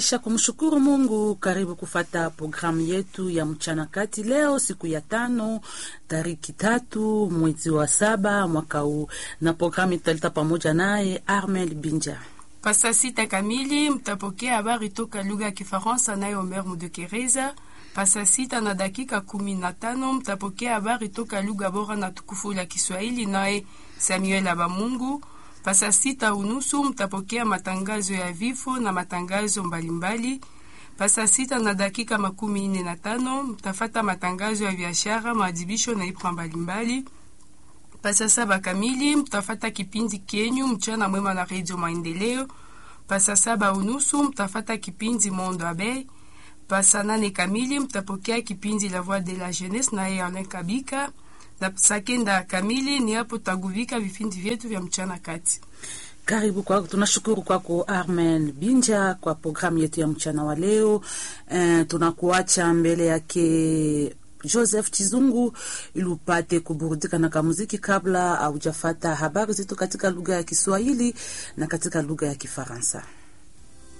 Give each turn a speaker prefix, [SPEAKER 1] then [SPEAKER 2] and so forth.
[SPEAKER 1] Kisha kumshukuru Mungu, karibu kufata programu yetu ya mchana kati leo, siku ya tano tariki tatu mwezi wa saba mwaka huu, na programu italeta pamoja naye Armel Binja.
[SPEAKER 2] Pasa sita kamili mtapokea habari toka lugha ya Kifaransa naye Omer Mudekereza. Pasa sita na dakika kumi na tano mtapokea habari toka lugha bora na tukufu la Kiswahili naye Samuel Abamungu. Pasa sita unusu mtapokea matangazo ya vifo na matangazo mbalimbali. Pasa sita na dakika makumi nne na tano mtafata matangazo ya biashara, maadhibisho na ibra mbalimbali. Pasa saba kamili mtafata kipindi kenyu mchana mwema na redio Maendeleo. Pasa saba unusu mtafata kipindi Mondo Abeille. Pasa nane kamili mtapokea kipindi La Voix de la Jeunesse na Alain Kabika na saa kenda kamili ni hapo taguvika vipindi vyetu vya mchana kati.
[SPEAKER 1] Karibu kwako, tunashukuru kwako Armen Binja kwa programu yetu ya mchana wa leo. Eh, tunakuacha mbele yake Joseph Chizungu ili upate kuburudika na kamuziki kabla haujafata habari zetu katika lugha ya Kiswahili na katika lugha ya Kifaransa.